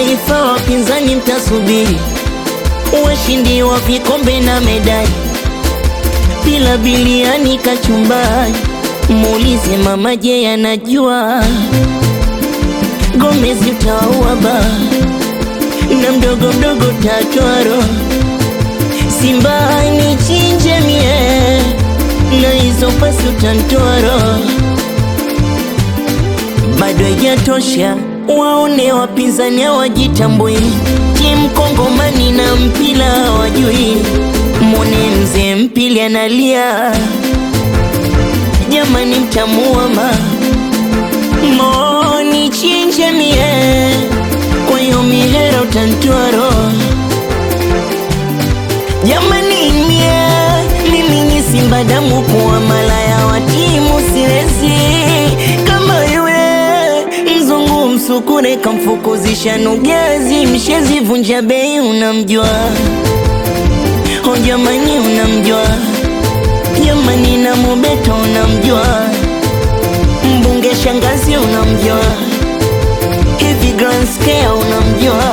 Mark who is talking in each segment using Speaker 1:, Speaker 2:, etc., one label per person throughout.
Speaker 1: Taifa wapinzani mtasubiri, washindi wa vikombe na medali, bila biliani kachumbari. Muulize mama, je, anajua Gomez utaua ba na mdogo mdogo tatwaro Simba ni chinje mie na hizo pasi utantwaro bado haijatosha, waone wapinzani hawajitambui, timu Kongomani na mpila hawajui. Mwone mzee mpili analia, jamani, mtamuama moni chinje mie, kwa hiyo mihera utantwaro jamani, mie mimi ni Simba damu kuwa malaya wa timu siwezi kama yule mzungu msukure kamfukuzisha nugezi mshezi vunja bei unamjua o jamani unamjua jamani na mubeto unamjua mbunge shangazi unamjua hivi grand scale unamjua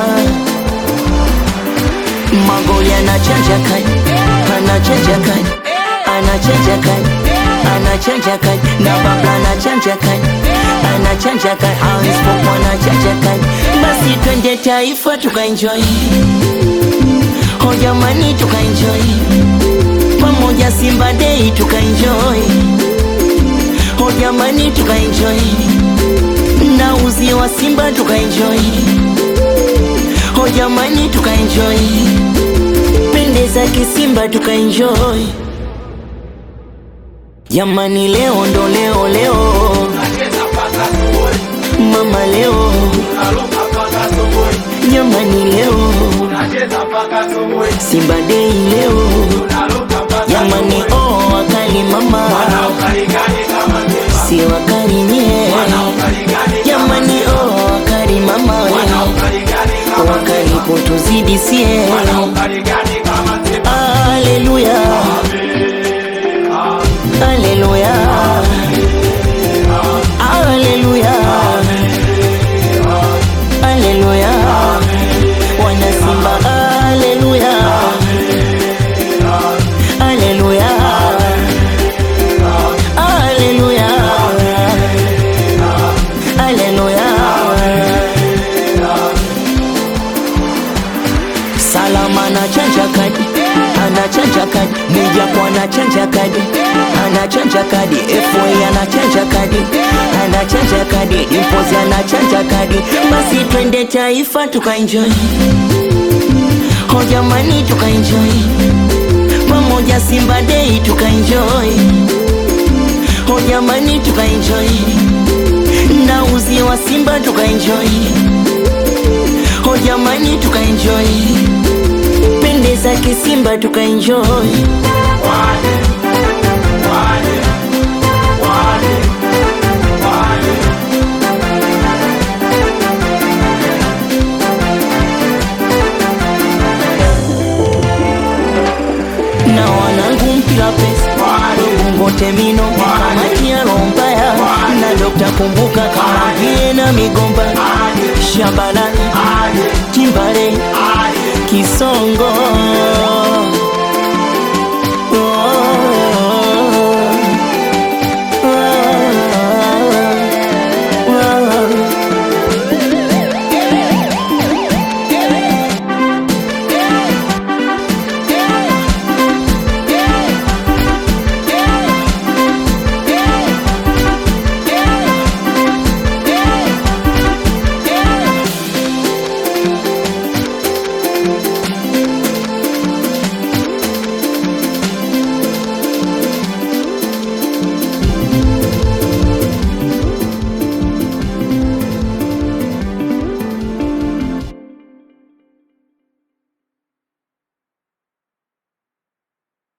Speaker 1: magoli anachanja kani anachanja kani anachanja kani anachanja kani na babla anachanja kani anachanja kani hanspopo anachanja kani basi twende taifa tukaenjoy ho jamani tukaenjoy pamoja simba dei tukaenjoy ho jamani tukaenjoy na uzi wa simba tukaenjoy ho jamani tukaenjoy pendeza kisimba tukaenjoy jamani leo ndo leo leo mama leo jamani leo simba dei leo jamani oh wakali mama si wakali nye jamani oh wakali mama we wakali kutuzidi sie aleluya aleluya aleluya aleluya wanasimba aleluya aleluya aleluya aleluya salama anachanja kadi anachanja kadi mijapo anachanja kadi anachanja kadi fa anachanja kadi anachanja kadi impozi anachanja kadi basi twende taifa tukaenjoy ho jamani tukaenjoy pamoja simba dei tukaenjoy ho jamani tukaenjoy na uzi wa simba tukaenjoy ho jamani tukaenjoy pendeza kisimba tukaenjoy na wanangu mpila pesa Bungote mino kamati ya rombaya na Dokta Kumbuka kama vile na migomba Shabalala Timbare Kisongo